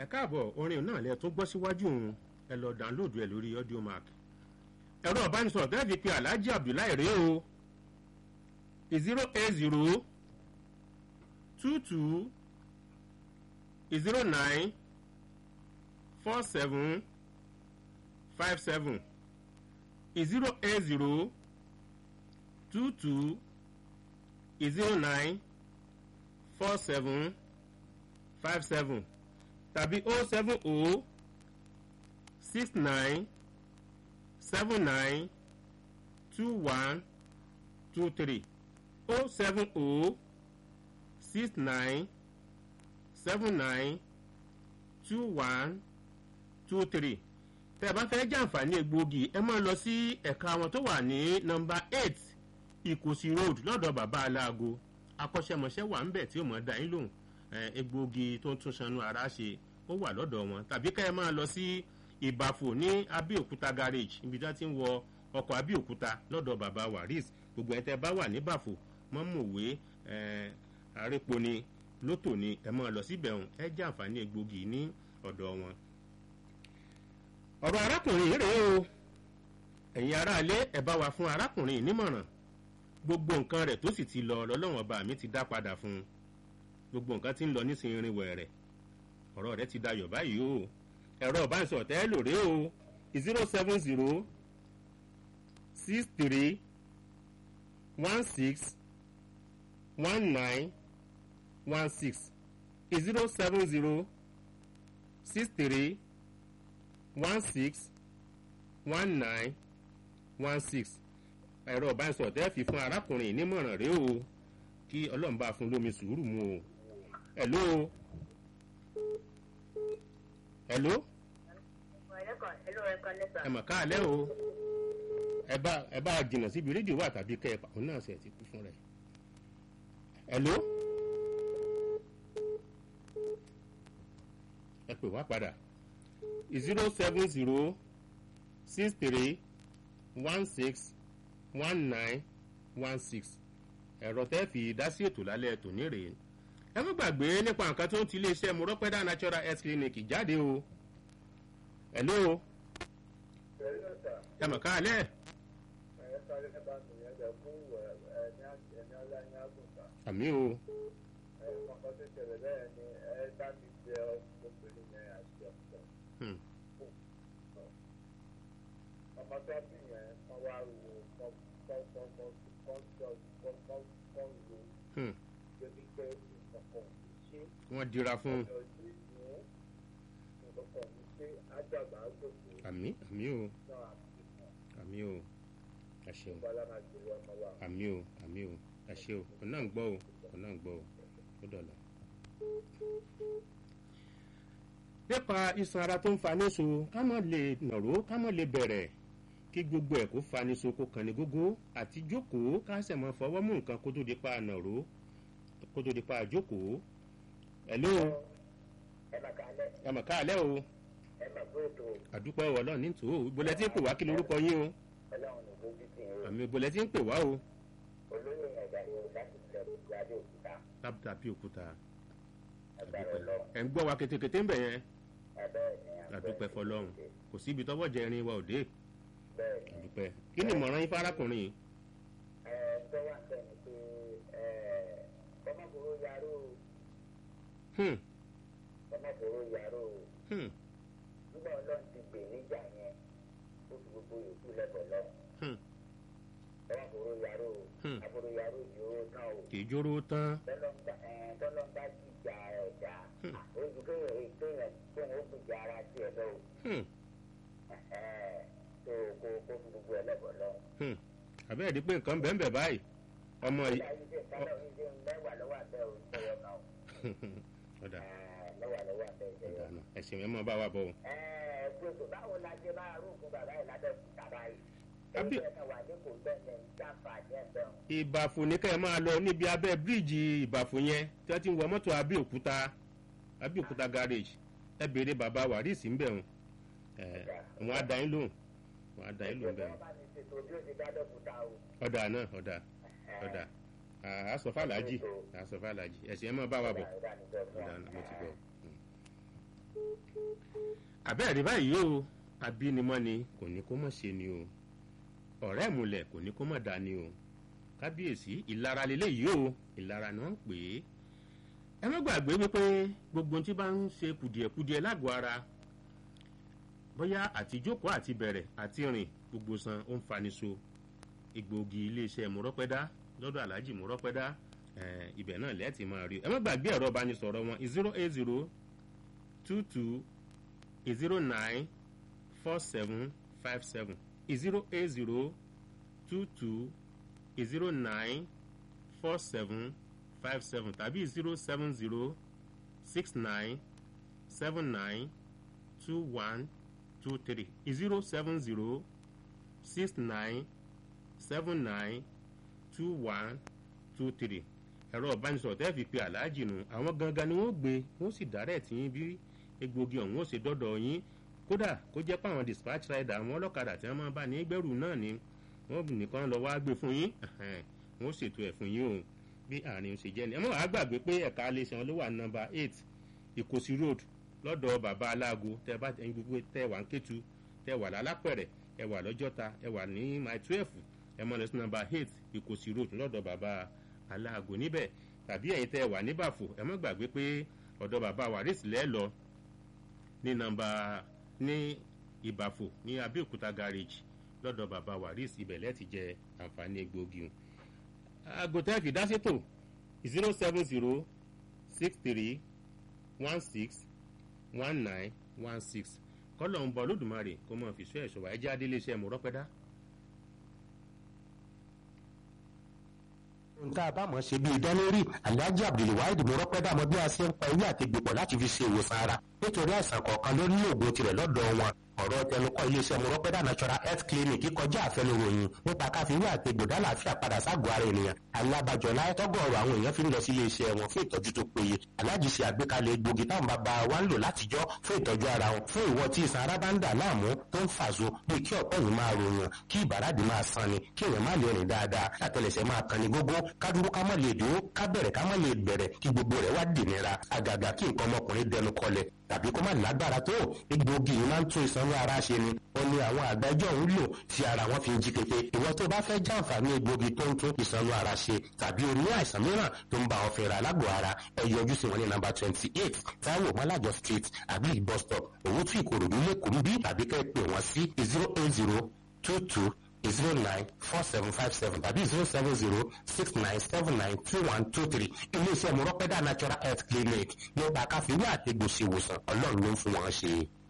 ẹ káàbọ̀ orin náà lẹ tún gbọ́ síwájú òun ẹ lọ dánlóòdù ẹ lórí audio mark ẹ̀rọ ìbánisọ̀rọ̀ tẹ́ fi pe alhaji abdullahi rèé o zero eight zero two two zero nine four seven five seven zero eight zero two two zero nine four seven five seven tàbí o seven o six nine seven nine two one two three o seven o six nine seven nine two one two three tẹ́ ẹ bá fẹ́ jàǹfààní egbòogi ẹ máa lọ sí ẹ̀ka wọn tó wà ní nọmba eight ìkòsí road lọ́dọ̀ bàbá aláago akọ́ṣẹ́mọṣẹ́ wà ń bẹ̀ tí ó mọ̀ dá yín lóhùn egbòogi tó ń tún sanú ara ṣe ó wà lọ́dọ̀ wọn tàbí ká ẹ máa lọ sí ìbàfò ní abẹ́òkúta garage ibi tí wọ́n ti ń wọ ọkọ̀ abẹ́òkúta lọ́dọ̀ bàbá waris gbogbo ẹ̀ tẹ́ bá wà ní bàfò mọ́mọ̀wé àrépo ni lótò ni ẹ máa lọ síbẹ̀ ọ̀hún ẹ jàǹfààní egbòogi ní ọ̀dọ̀ wọn. ọ̀rọ̀ arákùnrin yìí rèé o ẹ̀yin aráalé ẹ bá wa fún arákùnrin yìí nímọ̀ràn gbogbo nǹkan rẹ̀ tó sì ti lọ lọ́lọ́wọ́n ọba mi ti dá padà fún un gbogbo nǹkan ti ń lọ nísìnyí rin wẹ̀rẹ̀ ọ̀rọ̀ rẹ̀ ti dayọ̀ báyìí o ẹ̀rọ ìbánisọ̀rọ̀ tẹ́ lò rèé o zero seven zero six three one six one nine one six zero seven zero six three one six one nine one six ẹ̀rọ ìbánisọ̀rọ̀ tẹ́ fi fún arákùnrin yìí nímọ̀ràn rèé o kí ọlọ́run bá fún lómi sùúrù mu o hello hello ẹ mọ̀ káàlẹ́ o ẹ bá ẹ bá jìnnà síbi rédíò wà tàbí kẹ́ ẹ pàtó náà ṣe ti kú fún rẹ̀ hello ẹ pè wá padà zero seven zero six three one six one nine one six ẹ̀rọ tẹ́ fi dá sí ètò lálẹ́ tòní rèé ẹ má gbàgbé nípa nǹkan tó ń ti iléeṣẹ́ mọ̀rọ́pẹ́dà natural health clinic jáde o hello ẹ mọ̀ káàlẹ́ àmì o hmm. ọmọ tó bí yẹn wọ́n wá wo kọ́ kọ́ kọ́ kọ́ kọ́ kọ́ kọ́ kọ́ wo Hmm. débi pé nǹkan ṣe wọ́n dira fún un ọ̀dọ̀ yìí ní nǹkan ṣe àjàgbá gbòòrò àmì àmì o náà àti fún àmì o ẹ ṣeun bọ́lá máa gbé wọn mọ́ wa. àmì o àmì o ẹ ṣe o ọ̀nà ń gbọ́ o ọ̀nà ń gbọ́ o ó dọ̀là. nípa iṣan ara tó ń faniṣo ká mọ̀ lè nàró ká mọ̀ lè bẹ̀rẹ̀ kí gbogbo ẹ̀ kó faniṣo kó kàn ní gógó àti jókòó ká sẹ̀ mọ́ fọwọ́ mú nǹkan kó tó di pa nàró kó tó di pa jókòó. ẹ̀ló ẹ máa ka alẹ́ ẹ mọ̀ káàlẹ́ o ẹ máa gbé ètò àdúpẹ́ ọlọ́run ní tòó ìbọlẹ̀ tí ń pè wá kí lorúkọ yín o ọlọ́run ní lójú tì í àmì ìbọlẹ̀ tí ń pè wá o olóyè ẹ̀dá ni o láti ilẹ̀ òkúta adé òkúta tàbí òkúta agbára àdúpẹ́ ọlọ́run ẹ̀ ń gbọ́ wa kétékété ń bẹ̀ yẹn ẹ̀bẹ́ ni àdúpẹ́ fọlọ́run kò síbi tọ́wọ́ jẹ irin wa òde bẹ́ẹ̀ ni àdúpẹ́ kí ni ìmọ̀ràn yín fárákùnrin yìí ẹ tó wà ń bẹ̀ ni pé ẹ kọ́mọ́kòrò yaró o Hmm, kọ́mọ́kòrò yaró o hmm, nígbà ọlọ́run ti gbè níjà yẹn ó fi gbogbo yòókù lẹ́bọ̀ lọ hmm, kọ́mọ́kòrò yaró o Hmm. àbúrò yaró yòó tán o kì í jóró tán tọ́lọ́mbà jíjà ẹ̀dá Hmm. ojú kéèyàn kéèyàn kéèyàn ó gbìjà ara tiẹ̀ lọ o Hmm, tó kó kó fi gbogbo ẹ̀ lẹ́bọ̀ lọ. hmm. àbẹ́ẹ̀ di pé nǹkan bẹ́ẹ̀ bẹ́ẹ̀ báyìí ọmọ yìí Ìyá yìí ṣe kálọ̀ yìí ṣe mẹ́wàá lọ́wọ́ àbẹ́ o ìṣẹ̀yọ kan o ọ̀dà mẹ́wàá lọ́wọ́ àbẹ́ ọ̀dà ìṣẹ̀yọ. náà ẹ̀sìn ẹ̀ mọ́ bá wa bọ̀ o. gbogbo báwo la ṣe máa rún fún bàbá yìí lábẹ́ òkúta báyìí. Àbí- Ẹgbẹ́ náà wà ní kò bẹ́ẹ̀ ní sáfàní ẹ̀bẹ̀ o. ìbàfò ní kẹ́ ẹ máa lọ níbi abẹ́ bíríìjì ìbàfò yẹn tí wọ́n ti ń wọ mọ́tò abẹ́òkúta abẹ́òkúta garage ẹ béèrè bàbá wàríìsì ń bẹ̀ wọn wọn á da yín lóhùn wọn á da yín lóhùn bẹ̀ wọn. Wọ́n bá mi ṣètò bí ó ti dá dọ́kúta o. ọ̀dà náà ọ̀dà ọ̀dà àásọ̀fàlàjì àásọ̀fàlàjì ẹ̀sìn ẹ̀ máa bá wa bọ̀ Ìdá- ìdánidọ́ fún wa. ọ̀dà náà mo ti gbọ́. àbẹ́ẹ̀rí báyìí o abínimọ́ni kò ní kó mọ̀ ṣe ni o ọ̀rẹ́ ìmùlẹ̀ kò ní kó mọ̀ dá ni o kábíyèsí ìlara lélẹ́yìí o ìlara ni wọ́n ń pè é ẹ má gbàgbé wípé gbogbo ohun tí bá ń ṣe kùdìẹ̀kudiẹ lágọ̀ọ́ ara bóyá àti jókòó àti bẹ̀rẹ̀ àti rìn gbogbo san ó ń faniṣo egbòogi iléeṣẹ́ mọ́rọ́pẹ́dá lọ́dọ̀ aláàjì mọ́rọ́pẹ́dá ibẹ̀ náà lẹ́ẹ̀tì máa rí ẹ má gbàgbé ẹ̀rọ ìbánisọ̀rọ̀ wọn zero eight zero two two zero nine four seven five seven zero eight zero two two zero nine four seven five seven tàbí zero seven zero six nine seven nine two one two three zero seven zero six nine seven nine two one two three ẹ̀rọ ìbánisọ̀rọ̀ tẹ́ fi pe aláàjì nù àwọn gangan ni wọ́n gbé wọ́n sì dárẹ̀ tí yín bí egbògi ọ̀hún ó ṣe dọ́dọ̀ yín kódà kó jẹ́ pé àwọn dispatch rider àwọn ọlọ́kadà tí wọ́n máa bá ní gbẹ́rù náà ni wọ́n nìkan lọ wá gbé fún yín wọ́n ṣètò ẹ̀ fún yín o bí àárín ṣe jẹ́ ni ẹ mọ̀ wá gbàgbé pé ẹ̀ka iléeṣẹ́ wọn ló wà nọ́mbà eight ìkòsí road lọ́dọ̀ bàbá aláago tẹ́ bá tẹ́ gbogbo tẹ́ wà ń kétu tẹ́ wà lálápẹ̀rẹ̀ ẹ wà lọ́jọ́ta ẹ wà ní my twelve ẹ mọ̀ lọ sí nọ́mbà eight ìkòsí road lọ́dọ̀ bàbá aláago níbẹ̀ tàbí ẹ̀yin tẹ́ wà ní bàfò ẹ mọ̀ gbàgbé pé ọ̀dọ̀ bàbá waris lẹ́ lọ ní nọ́mbà ní ìbàfò ní abẹ́òkúta garage lọ́dọ̀ bàbá waris ibẹ̀ lẹ́ẹ̀tì jẹ àǹfààní egbòogi o agotẹ́ fi dá sétò zero seven zero six three one six one nine one six kọ́lọ̀ ń bọ̀ lódùmarè kó mọ̀ fi sọ ẹ̀ṣọ́ wa ẹjẹ́ adéléṣẹ́ mọ̀rọ́pẹ́dá. nǹkan àbámọ̀ ṣe bíi dánlórí alhaji abdulwaheed mọ̀rọ́pẹ́dá mọ bí a ṣe ń pa ewé àti gbòpọ̀ láti fi ṣe ìwòsàn ara nítorí àìsàn kọ̀ọ̀kan ló ní òògùn tirẹ̀ lọ́dọ̀ wọn ọ̀rọ̀ tẹnukọ́ iléeṣẹ́ mọ̀rọ́pẹ́dà natural health clinic kọjá àfẹnuròyìn nípa káfíwé àti gbòdá làáfíà padà ságọ́ ara ènìyàn alábàjọ láyẹ́tọ́gọ̀ọ̀rọ̀ àwọn èèyàn fi ń lọ sí iléeṣẹ́ wọn fún ìtọ́jú tó péye aláàjì ṣe àgbékalẹ̀ egbògi táwọn bàbá wa ń lò látijọ́ fún ìtọ́jú ara wọn fún ìwọ tí ìsan ara bá ń dà láàmú tó ń fàṣọ bí kí ọ̀pọ̀ yìí máa ròyàn kí ìbàràdì máa san ni kí èèyàn má lè rìn dáadáa látẹlẹsẹ̀ máa kan ní gógó kádúró ká má lè dúró ká bẹ̀rẹ̀ ká má lè bẹ̀rẹ̀ kí gbogbo rẹ̀ wá dìnira àgàgà kí nǹkan ọmọkùnrin dẹnu kọlẹ̀ tàbí kó má lágbára tó egbògi yìí máa ń tún ìsanwó ara ṣe ni ó ní àwọn àgbájọ ń lò tí ara wọn fi ń jí pépé ìwọ tó bá fẹ́ jàǹfààní egbògi tó ń tún ìsanwó ara ṣe tàbí o ní àìsàn mìíràn tó ń bá ọ fẹ́ra lágbo ara ẹ yọjú sí wọn ní nàmbà twenty eight táwọn mọ́lájọ street àbí bus stop òwútú ìkòròdú lẹ́kọ̀ọ́ bí tàbí kẹ́ pè wọ́n sí zero eight zero two two zero nine four seven five seven tàbí zero seven zero six nine seven nine two one two three iléeṣẹ́ mọ̀rọ́pẹ́dà natural health clinic ní ọgbà káfíńwé àtẹ̀gbòsí ìwòsàn ọlọ́run ló ń fún wọn ṣe.